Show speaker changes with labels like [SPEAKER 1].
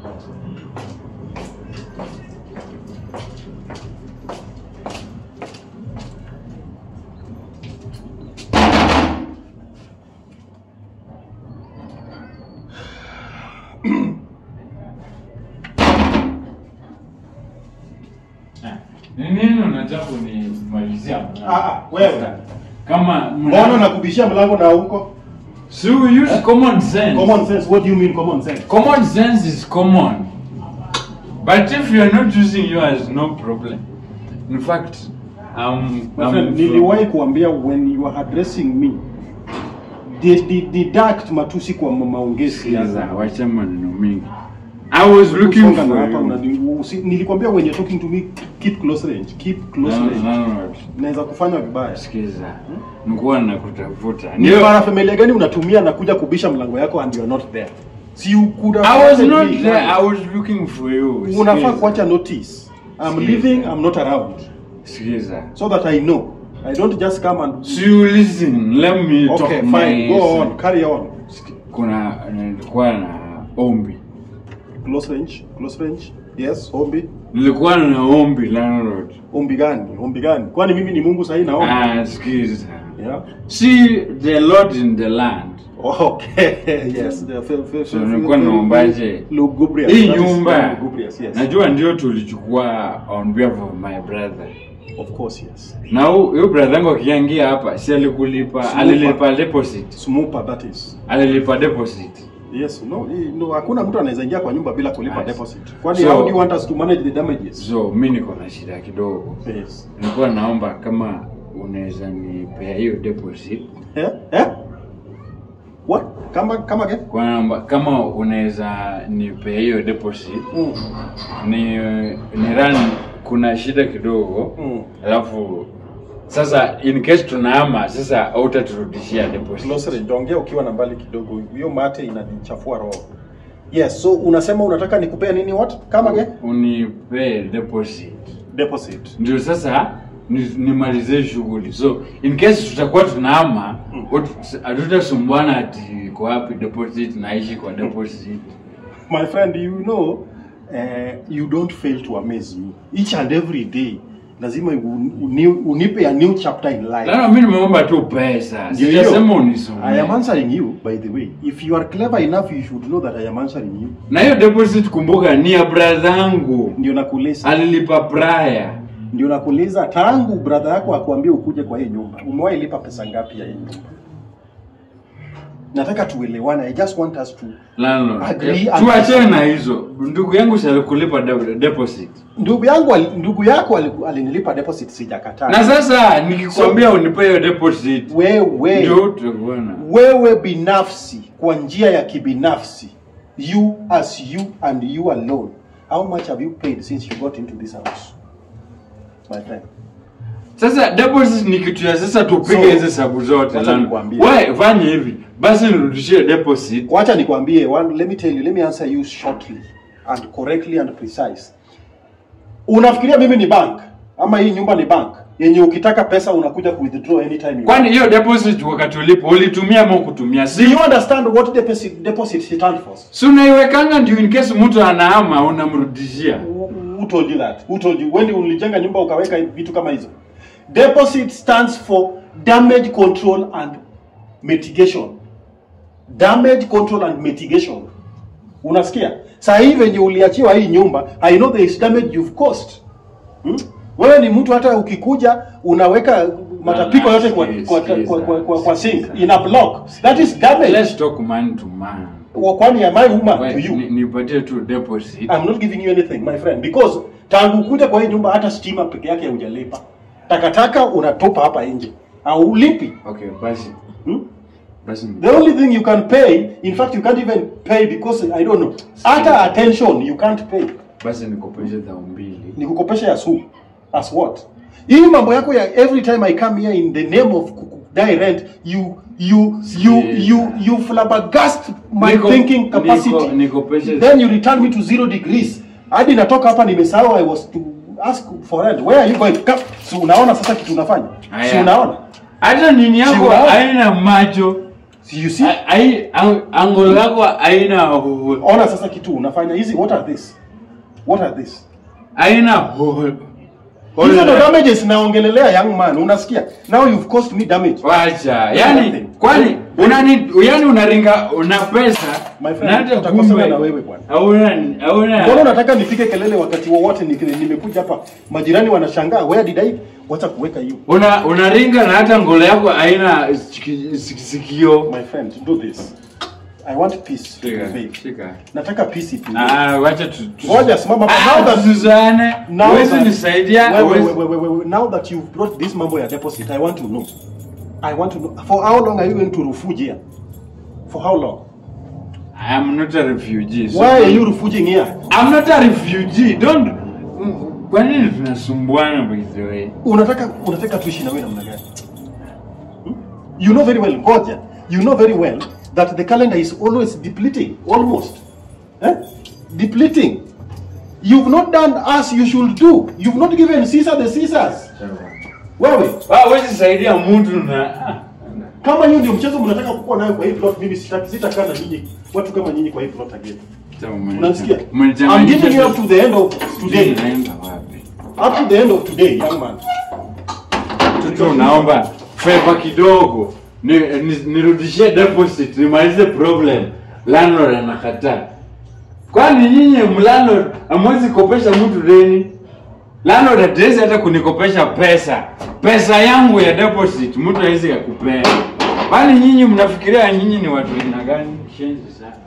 [SPEAKER 1] Ni nini unataka kunimalizia?
[SPEAKER 2] Ah, ah, wewe.
[SPEAKER 1] Kama
[SPEAKER 2] Mbona nakubishia mlango na huko?
[SPEAKER 1] So we use common sense.
[SPEAKER 2] Common sense. What do you mean common sense?
[SPEAKER 1] Common sense is common. But if you are not using yours, no problem. In fact, um,
[SPEAKER 2] My friend, niliwahi kuambia when you are addressing me de- de- deduct matusi kwa ma- maongezi ya
[SPEAKER 1] Sikiza, wacha maneno mingi. I was looking
[SPEAKER 2] Songa na
[SPEAKER 1] for
[SPEAKER 2] hapa
[SPEAKER 1] you.
[SPEAKER 2] unani- usi- nilikwambia when you're talking to me keep close range keep close
[SPEAKER 1] No,
[SPEAKER 2] range
[SPEAKER 1] no, no, no.
[SPEAKER 2] naweza kufanya vibaya
[SPEAKER 1] Sikiza, nikuwa nakutafuta.
[SPEAKER 2] ni
[SPEAKER 1] Ndio.
[SPEAKER 2] para familia gani unatumia na kuja kubisha mlango yako and you're not there si you could have
[SPEAKER 1] I was
[SPEAKER 2] told
[SPEAKER 1] not
[SPEAKER 2] me,
[SPEAKER 1] there.
[SPEAKER 2] man.
[SPEAKER 1] I was looking for you.
[SPEAKER 2] unafaa
[SPEAKER 1] Sikiza.
[SPEAKER 2] kuacha notice I'm
[SPEAKER 1] Sikiza.
[SPEAKER 2] leaving I'm not around
[SPEAKER 1] Sikiza.
[SPEAKER 2] so that I know I don't just come and
[SPEAKER 1] So you listen, let me
[SPEAKER 2] okay
[SPEAKER 1] talk
[SPEAKER 2] fine
[SPEAKER 1] my
[SPEAKER 2] go on carry on
[SPEAKER 1] Kuna nilikuwa na ombi.
[SPEAKER 2] close range close range yes ombi
[SPEAKER 1] Nilikuwa na ombi landlord.
[SPEAKER 2] ombi gani ombi gani kwani mimi ni Mungu sahi naomba
[SPEAKER 1] Ah, sikiza.
[SPEAKER 2] yeah
[SPEAKER 1] See the Lord in the land.
[SPEAKER 2] Okay, yes. The f- f-
[SPEAKER 1] So
[SPEAKER 2] f-
[SPEAKER 1] nilikuwa
[SPEAKER 2] f-
[SPEAKER 1] naombaje?
[SPEAKER 2] Lugubrious.
[SPEAKER 1] Hii
[SPEAKER 2] That is
[SPEAKER 1] nyumba
[SPEAKER 2] lugubrious, yes.
[SPEAKER 1] najua ndio tulichukua on behalf of my brother.
[SPEAKER 2] Of course, yes.
[SPEAKER 1] Na hu- huyo brother yangu akiingia hapa si alikulipa,
[SPEAKER 2] Smoker.
[SPEAKER 1] alilipa deposit.
[SPEAKER 2] Smoker, that is.
[SPEAKER 1] Alilipa deposit.
[SPEAKER 2] Yes, no, hii- no, hakuna mtu anaweza ingia kwa nyumba bila kulipa
[SPEAKER 1] Yes.
[SPEAKER 2] deposit. Kwani
[SPEAKER 1] So-
[SPEAKER 2] how do you want us to manage the damages?
[SPEAKER 1] So mi niko na shida kidogo.
[SPEAKER 2] Yes.
[SPEAKER 1] Nilikuwa naomba kama unaweza nipea hiyo deposit.
[SPEAKER 2] Eh? Eh? What? Kama kama again?
[SPEAKER 1] Kwa naomba kama unaweza nipea hiyo deposit
[SPEAKER 2] Mm.
[SPEAKER 1] ni ni run kuna shida kidogo
[SPEAKER 2] Mm.
[SPEAKER 1] alafu sasa in case tunahama sasa hautaturudishia deposit
[SPEAKER 2] Close range. Ongea ukiwa na mbali kidogo. Hiyo mate inanichafua roho. Yes, so unasema unataka nikupea nini what? Kama again?
[SPEAKER 1] unipee deposit
[SPEAKER 2] Deposit.
[SPEAKER 1] ndio sasa ni- nimalize shughuli so in case tutakuwa tunahama watu- hatutasumbuana ati iko wapi deposit naishi kwa deposit
[SPEAKER 2] My friend, you know, uh, you don't fail to amaze me. Each and every day, lazima uni- uni- unipe a new chapter in life.
[SPEAKER 1] lana mi nimeomba tu pesa
[SPEAKER 2] Ndio hiyo.
[SPEAKER 1] sijasema
[SPEAKER 2] I am
[SPEAKER 1] unisumie
[SPEAKER 2] answering you, by the way. If you are clever enough, you should know that I am answering you.
[SPEAKER 1] na hiyo deposit kumbuka ni ya brother yangu
[SPEAKER 2] Ndio nakuuliza.
[SPEAKER 1] alilipa prior
[SPEAKER 2] Ndio nakuuliza tangu brother yako akuambie ukuje kwa hii nyumba. Umewahi lipa pesa ngapi ya hii nyumba? Nataka tuelewane. I just want us to
[SPEAKER 1] Landlord,
[SPEAKER 2] Agree
[SPEAKER 1] eh,
[SPEAKER 2] and-
[SPEAKER 1] tuachane na hizo ndugu yangu si alikulipa de- deposit
[SPEAKER 2] ndugu yangu ali- ndugu yako ali- alinilipa deposit sijakataa.
[SPEAKER 1] na sasa nikikwambia unipe hiyo deposit
[SPEAKER 2] wewe
[SPEAKER 1] ndio utakuona
[SPEAKER 2] wewe binafsi kwa njia ya kibinafsi you as you and you alone how much have you paid since you got into this house my friend
[SPEAKER 1] sasa deposit ni kitu ya sasa tupige
[SPEAKER 2] So,
[SPEAKER 1] hizi sabu zote
[SPEAKER 2] wacha
[SPEAKER 1] Landlord.
[SPEAKER 2] nikwambie.
[SPEAKER 1] Wewe fanye hivi basi nirudishie deposit
[SPEAKER 2] wacha nikwambie one let me tell you let me answer you shortly and correctly and precise unafikiria mimi ni bank ama hii nyumba ni bank yenye ukitaka pesa unakuja ku withdraw anytime you
[SPEAKER 1] kwani hiyo deposit wakati ulipo ulitumia ama kutumia
[SPEAKER 2] do
[SPEAKER 1] si
[SPEAKER 2] you understand what deposit deposit stand for
[SPEAKER 1] si unaiwekanga ndio in case mtu anahama unamrudishia
[SPEAKER 2] Who who told you that? Who told you? When ulijenga nyumba ukaweka vitu kama hizo? Deposit stands for damage control and mitigation. Damage control and mitigation. Unasikia? Saa hii venye uliachiwa hii nyumba, I know there is damage you've caused. Hmm? Wewe ni mtu hata ukikuja unaweka matapiko yote kwa kwa, kwa, kwa, kwa, kwa sink in a block. That is damage.
[SPEAKER 1] let's talk man to man
[SPEAKER 2] Wa- Kwani am I woman to
[SPEAKER 1] Wewe,
[SPEAKER 2] you?
[SPEAKER 1] ni- nipatie tu deposit
[SPEAKER 2] I'm not giving you anything my friend because tangu kuja kwa hii nyumba hata stima peke yake hujalipa. Takataka unatupa hapa nje. Haulipi.
[SPEAKER 1] okay basi
[SPEAKER 2] Hmm?
[SPEAKER 1] basi
[SPEAKER 2] The only thing you can pay, in fact you can't even pay because I don't know. Hata attention you can't pay.
[SPEAKER 1] basi nikopeshe dhao mbili
[SPEAKER 2] Ni kukopesha ya su. As what? Hii mambo yako ya every time I come here in the name of kudai rent, you you you you you flabbergast my
[SPEAKER 1] Niko-
[SPEAKER 2] thinking capacity.
[SPEAKER 1] niko- nikopeshe
[SPEAKER 2] then you return me to zero degrees hadi natoka hapa nimesahau i was to ask for rent where are you going Come. si unaona sasa kitu unafanya si
[SPEAKER 1] Aya.
[SPEAKER 2] unaona
[SPEAKER 1] hata nini
[SPEAKER 2] Si
[SPEAKER 1] yako
[SPEAKER 2] unaona?
[SPEAKER 1] haina macho
[SPEAKER 2] See, you see?
[SPEAKER 1] ai ang- angle yako haina hole.
[SPEAKER 2] Ona sasa kitu unafanya hizi what are this? What are this?
[SPEAKER 1] haina hole.
[SPEAKER 2] Hizo ndo
[SPEAKER 1] Hole.
[SPEAKER 2] damages naongelelea young man, unasikia? Now you've caused me damage.
[SPEAKER 1] Wacha, yani
[SPEAKER 2] Nothing.
[SPEAKER 1] kwani unani yani unaringa una pesa
[SPEAKER 2] My friend,
[SPEAKER 1] na hata
[SPEAKER 2] tutakosana
[SPEAKER 1] kumbe
[SPEAKER 2] na wewe bwana.
[SPEAKER 1] hauna hauna
[SPEAKER 2] Mbona unataka nipige kelele wakati wowote ni- nimekuja hapa? Majirani wanashangaa, where did I? Wacha kuweka hiyo.
[SPEAKER 1] una unaringa na hata ngolo yako haina siki- siki- sikio.
[SPEAKER 2] My friend, do this. I want peace.
[SPEAKER 1] Shika,
[SPEAKER 2] Babe.
[SPEAKER 1] shika.
[SPEAKER 2] Nataka peace ipi.
[SPEAKER 1] Ah, wacha tu. tu-
[SPEAKER 2] Ngoja simama hapa.
[SPEAKER 1] Ah,
[SPEAKER 2] Now that-
[SPEAKER 1] tusizane.
[SPEAKER 2] Now
[SPEAKER 1] Huwezi
[SPEAKER 2] that-
[SPEAKER 1] nisaidia.
[SPEAKER 2] Wewe,
[SPEAKER 1] huwezi-
[SPEAKER 2] wewe, wewe, wewe, now that you've brought this mambo ya deposit, I want to know. I want to know. For how long are you going to refuge here? For how long?
[SPEAKER 1] I am not a refugee. so-
[SPEAKER 2] Why are you refuging here?
[SPEAKER 1] I'm not a refugee. Don't Mm, kwa nini tunasumbuana by the way?
[SPEAKER 2] Unataka unataka tuishi na wewe namna gani? Hmm? You know very well, ngoja. You know very well that the calendar is always depleting, almost. Eh? Depleting. You've not done as you should do. You've not given Caesar the Caesars. Wewe,
[SPEAKER 1] Ah, huwezi saidia mtu na ah.
[SPEAKER 2] kama hiyo ndio mchezo mnataka kukuwa nayo kwa hii plot, mimi sitaki sitakaa na nyinyi watu kama nyinyi kwa hii plot again. Unasikia? I'm
[SPEAKER 1] Umenichanganyisha
[SPEAKER 2] giving you
[SPEAKER 1] tu-
[SPEAKER 2] up to the end of today.
[SPEAKER 1] Naenda wapi?
[SPEAKER 2] Up to the end of today, young man.
[SPEAKER 1] Mtoto naomba favor kidogo. Ni, ni, nirudishie deposit nimalize problem. Landlord anakataa. Kwani nyinyi mlandlord hamwezi kopesha mtu deni? Landlord hatuwezi hata kunikopesha pesa. Pesa yangu ya deposit mtu hawezi akupea. Kwani nyinyi mnafikiria nyinyi ni watu aina gani? Shenzi sana.